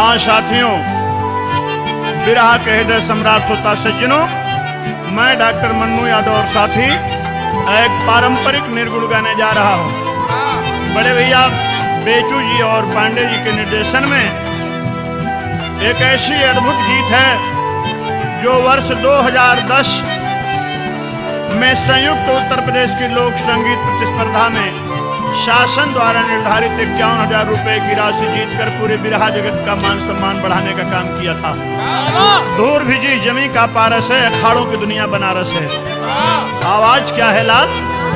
हाँ साथियों विरहा के हृदय सम्राट श्रोता सज्जनों मैं डॉक्टर मन्नू यादव और साथी एक पारंपरिक निर्गुण गाने जा रहा हूँ बड़े भैया बेचू जी और पांडे जी के निर्देशन में एक ऐसी अद्भुत गीत है जो वर्ष 2010 में संयुक्त उत्तर प्रदेश की लोक संगीत प्रतिस्पर्धा में शासन द्वारा निर्धारित इक्यावन हजार रुपए की राशि जीतकर पूरे बिरहा जगत का मान सम्मान बढ़ाने का काम किया था दूर भिजी जमी का पारस है अखाड़ों की दुनिया बनारस है आवाज क्या है लाल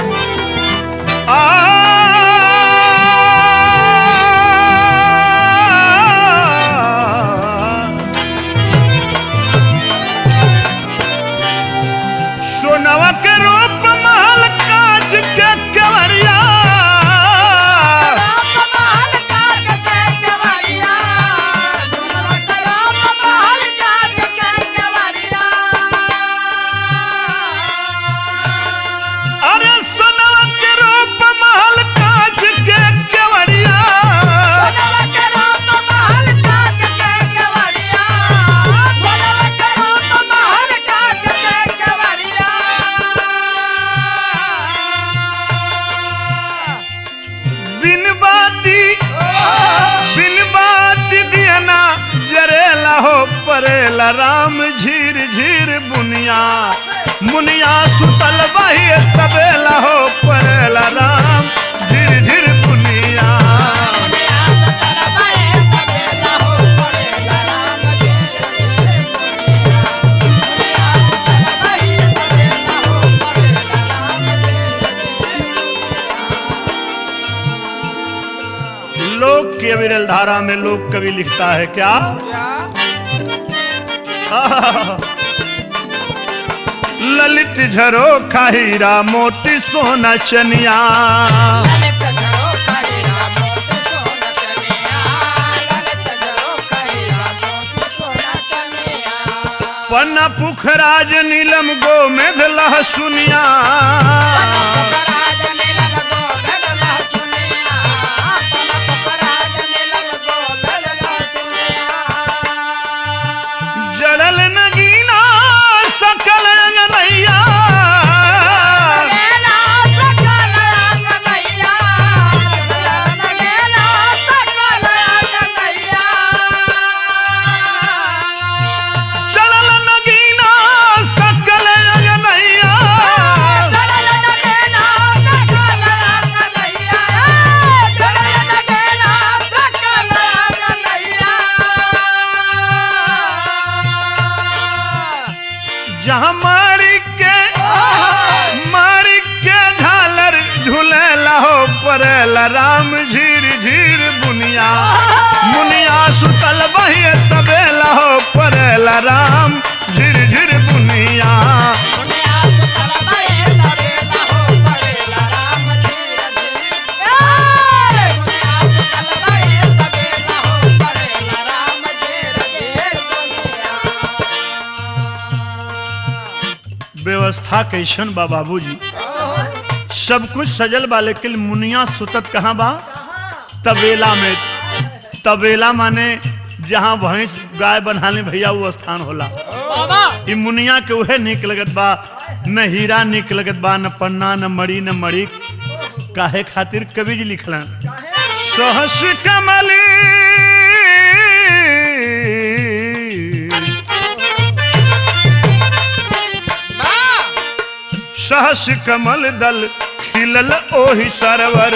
आ सोनवा के रूप महल कांच के केवड़िया अरे सोनवा के रूप महल कांच के केवड़िया बिन बाती बिन बाती दिया ना जरेला हो परेला राम झीर झीर बुनिया मुनिया सुतल बही तबेला हो परेला राम झीर झीर बुनिया लोक की अविरल धारा में लोक कवि लिखता है क्या ललित झरो खाहीरा मोती सोना चनिया पन्ना पुखराज नीलम गो मेघ लहसुनिया जड़ल नगीना सकल अंगनैया जड़ल नगीना सकल अंगनैया जहाँ मारी के मारी के झालर झूलेला हो परेला राम झीर झीर बुनिया मुनिया सुतल बही तबेला हो परेला राम झीर झीर बुनिया व्यवस्था कैसन बा बाबूजी सब कुछ सजल बा लेकिन मुनिया सुतत कहाँ बा तबेला में तबेला माने जहाँ भैंस गाय बनाने भैया वो स्थान होला ई मुनिया के उहे निक लगत बा न हीरा निक लगत बा न पन्ना न मड़ी न मड़ी काहे खातिर कवि जी लिखलन सहस कमली सहस कमल दल खिलल ओहि सरवर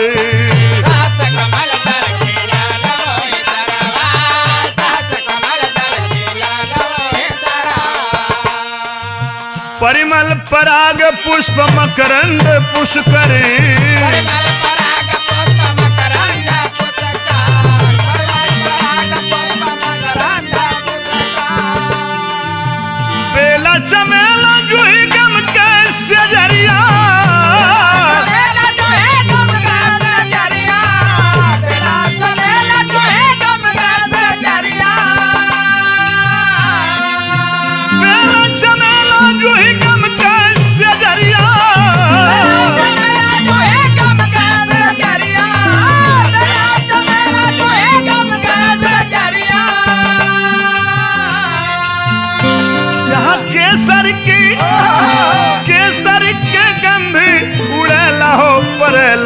परिमल पराग पुष्प मकरंद पुष्कर बेला चमेला जुही गम के सजरिया बेला चमेला जुही गम के सजरिया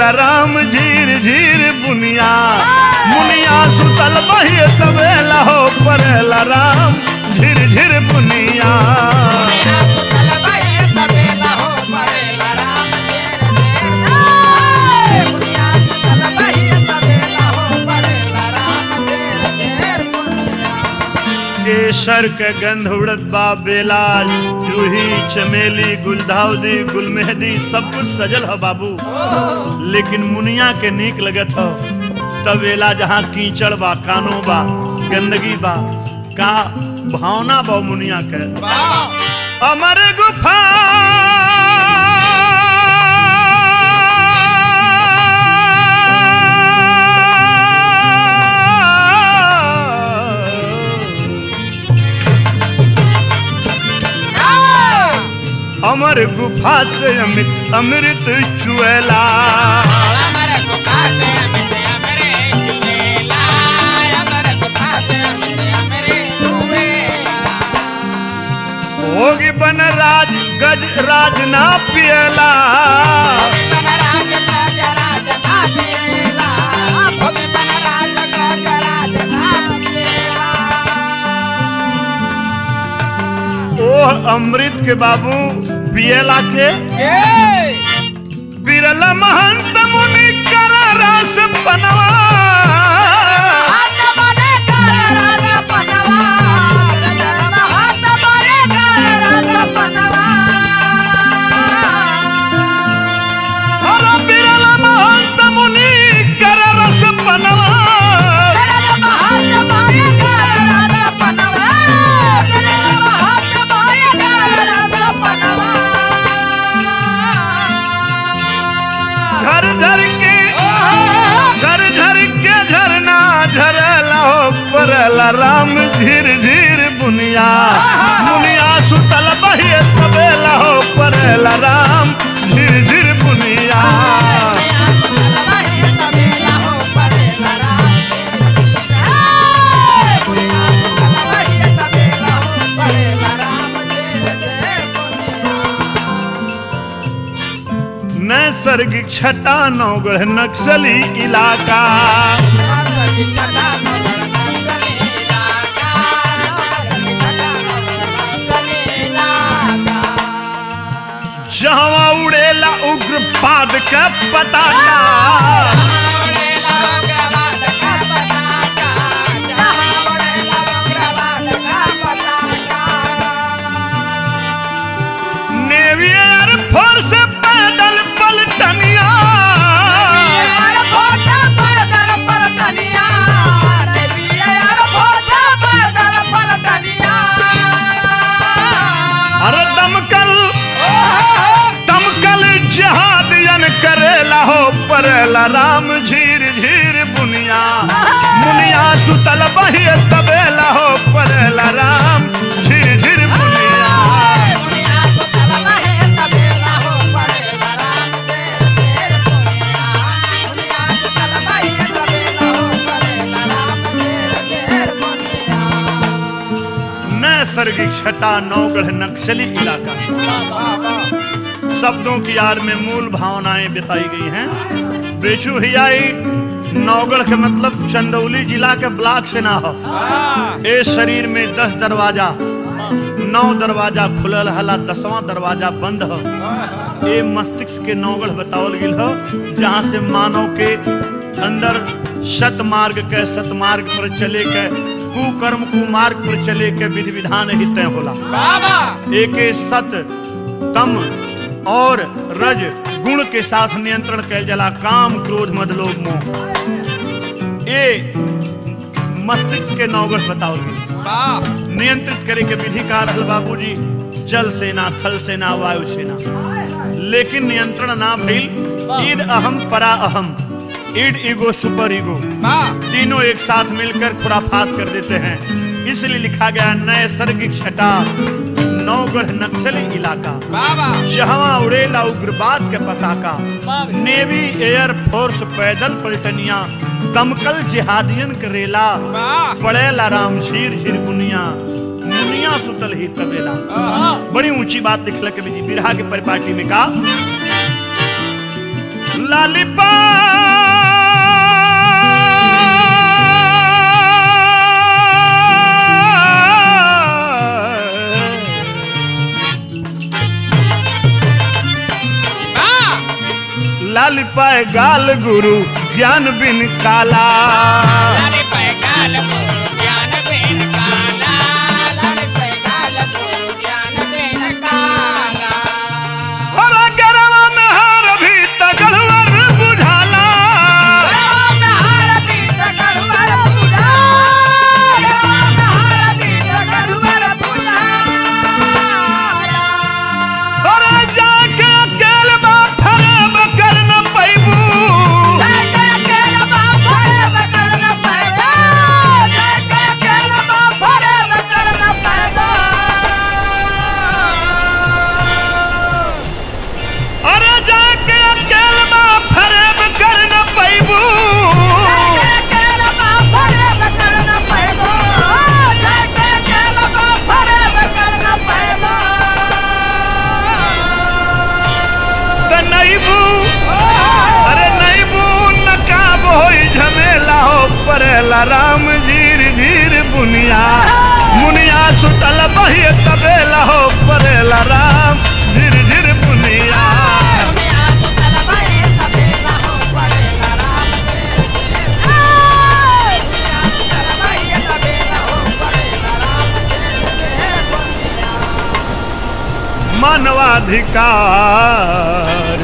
परेला राम झीर झीर बुनिया मुनिया सुतल बहिए तबेला हो परेला राम झीर झीर बुनिया केसर के गंध उड़त बा बेलाल जूही चमेली गुलदाउदी गुलमेहदी सब कुछ सजल है बाबू लेकिन मुनिया के नीक लगत हो तबेला जहाँ कीचड़ बा कानो बा गंदगी बा का भावना बा मुनिया के अमर गुफा अमर गुफा से अमित अमृत चुएला होगी बन राज गज राज ना पियला ओह अमृत के बाबू पियला के बिरला महंत मुनि कर रस बनवा अरे बिरला महंत मुनि कर रस बनवा झर झर के झर झर के झरना झरला हो परला राम झीर झीर बुनिया बुनिया सुतल बहिए तबेला हो परला राम झीर झीर बुनिया नैसर्गिक छटा नौगढ़ नक्सली इलाका जहवा उड़ेला उग्रपाद के पताका नेवी एयर फोर्स पैदल पलटनिया अरे दमकल दमकल जहादियन करेला हो परेला राम झीर झीर बुनिया मुनिया सुतल बहिए तबेला हो परेला राम झीर झीर बुनिया नैसर्गिक छटा नौगढ़ नक्सली इलाका शब्दों की आड़ में मूल भावनाएं बताई गई हैं बेचू हियाई नौगढ़ के मतलब चंदौली जिला के ब्लॉक से ना हो ए शरीर में दस दरवाजा नौ दरवाजा खुलल हला दसवां दरवाजा बंद हो ए मस्तिष्क के नौगढ़ बतावल गिल हो जहाँ से मानव के अंदर सत मार्ग के सतमार्ग पर चले के कुकर्म कुमार्ग पर चले के विधि विधान ही तय होला एक सत तम और रज गुण के साथ नियंत्रण कैल जला काम क्रोध मद लोभ मोह ये मस्तिष्क के नौगढ़ बताओ नियंत्रित करे के विधि का रहल बाबूजी जल सेना थल सेना वायु सेना लेकिन नियंत्रण ना भइल ईद अहम परा अहम ईड ईगो सुपर ईगो तीनों एक साथ मिलकर खुराफात कर देते हैं इसलिए लिखा गया नैसर्गिक छटा नौगढ़ नक्सली इलाका जहाँ उड़ेला उग्रवाद के पताका नेवी एयर फोर्स पैदल पलटनिया दमकल जिहादियन करेला पड़ेला राम झीर झीर बुनिया मुनिया सुतल ही तबेला बड़ी ऊंची बात लिखल के बिरहा के परिपाटी में का लालिपा लाल पाए गाल गुरु ज्ञान बिन काला लाली पैगाल गुरु ज्ञान बिन काला लाली पैगाल गुरु ज्ञान बिन काला और गरवा में हार भी तगड़वर बुझाला राम हारती सकलवर बुला राम हारती सकलवर बुला और जाके अकेल बा फरब कर न पैबू जाके अकेला बाफरे बकर न पैदा जाके अकेला बाफरे बकर न पैदा अरे जाके अकेल बा फरब कर न पैबू जाके अकेला बाफरे बकर न पैदा जाके अकेला बाफरे बकर न पैदा त नैबू अरे नैबू नकाब होई झमेला हो परेला राम जीर जीर बुनिया मुनिया सुतल बही तबेला हो परेला राम झिर झिर बुनिया दुनिया तो तलवाए तबेला हो पड़ेगा राम तेरे दुनिया तो तलवाए तबेला हो पड़ेगा राम तेरे दुनिया मानवाधिकार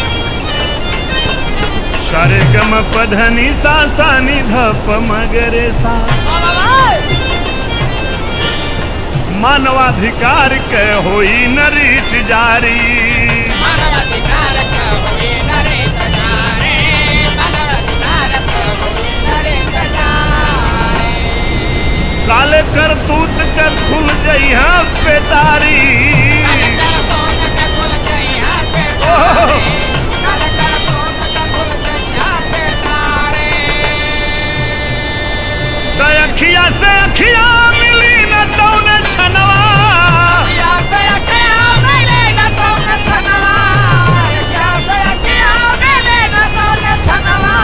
सारे गम पधनी सा सानी धप मगरे सा मानवाधिकार के होई न रीत जारी मानवाधिकार का होए नरेश जारे मानवाधिकार का होए नरेश जारे काले कर तूत के खुल जई पेटारी काले कर कौन का खुल गया पे तारे काले कर कौन का खुल गया पे तारे त अखिया से अखिया मिली न तौन छनवा या से अखिया मिले न कौन छनवा या से अखिया मिले न कौन छनवा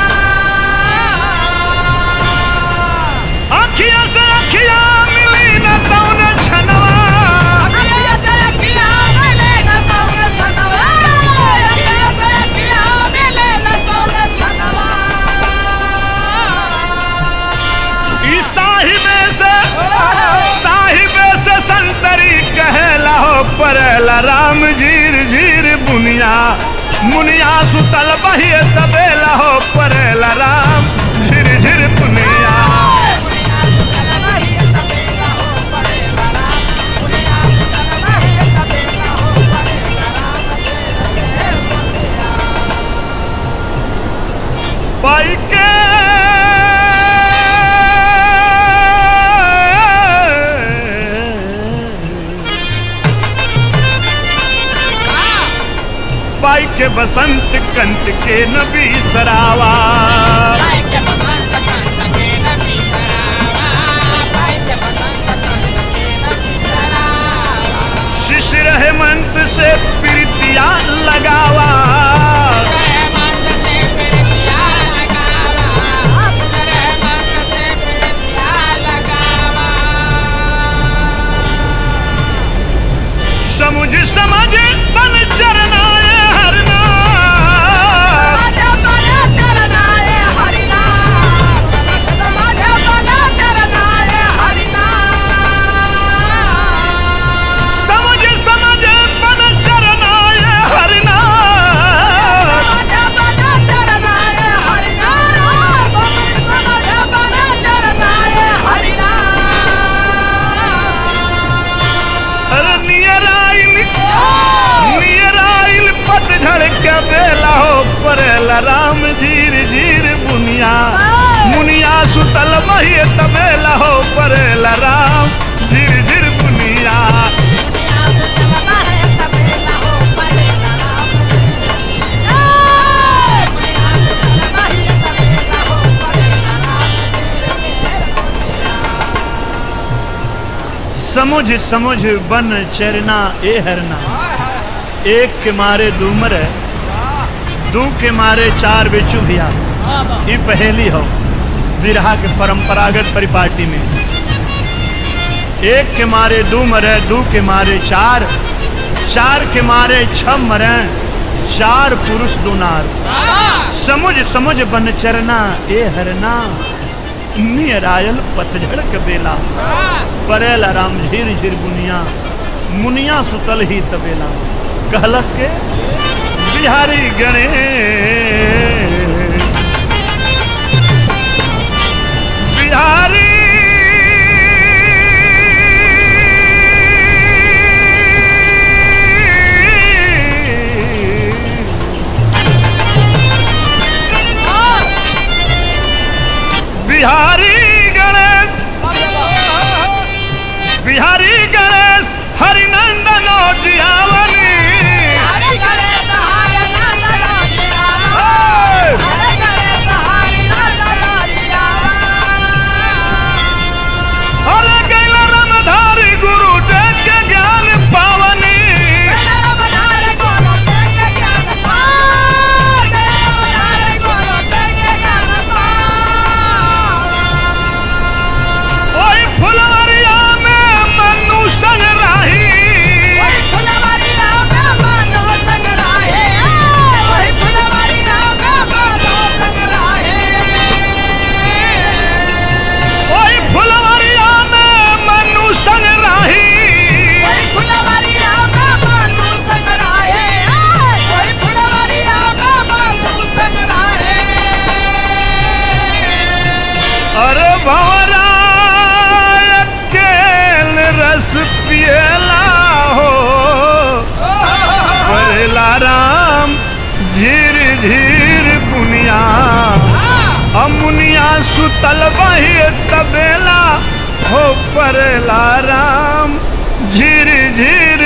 अखिया से अखिया मिली न तौन छनवा अखिया से अखिया मिले न कौन छनवा अखिया से अखिया मिले न कौन छनवा ई साहिबे से साहिबे से संतरी कहेला हो परेला राम जीर जीर बुनिया मुनिया सुतल बहिए तबेला हो परेला राम झिर झिर बुनिया पाई के पाई के बसंत कंट के नबी सरावा शिशिर हेमंत से प्रीतिया लगावा समुझ समझ बन चरनाए हरना समझ समझ बन चरनाए हरना अरे नियर आइल नियर आइल पतझड़ के बेला हो परेला राम जीर जीर बुनिया मुनिया सुतल मही तबेला हो परेला राम झिर झिर बुनिया समुझ समुझ बन चरना ए हरना एक के मारे दू मरे दू के मारे चार बेचू भैया ई पहेली हो बिरहा के परंपरागत परिपाटी में एक के मारे दू मरे दू के मारे चार चार के मारे छ मरे चार पुरुष दुनार समुझ समुझ बन चरना ए हरना नियर आयल पतझड़ के बेला परेला राम झीर झीर बुनिया मुनिया सुतल ही तबेला कहलस के बिहारी गणेश बिहारी बिहारी गणेश बिहारी गणेश हरिनंदन जियावनी हरे गणेश हरे नंदन जिया हे! हरे गणेश हरे नंदन जिया अरे गैला रामधारी गुरु देव के ज्ञान पावनी देव बनारे कोनो देख ज्ञान पा देव बनारे कोनो देख ज्ञान पा ओई फुलवरिया में मनु संग राही वही फुलवरिया में मानो संग राहे वही फुलवरिया में मानो संग राहे ओई फुलवरिया में मनु संग राही वही फुलवरिया में मानो संग राहे वही फुलवरिया में मानो संग राहे अरे भवराय केल रस पियला हो परेला राम धीर धीर बुनिया अमुनिया सुतल बही तबेला हो परेला राम झीर झीर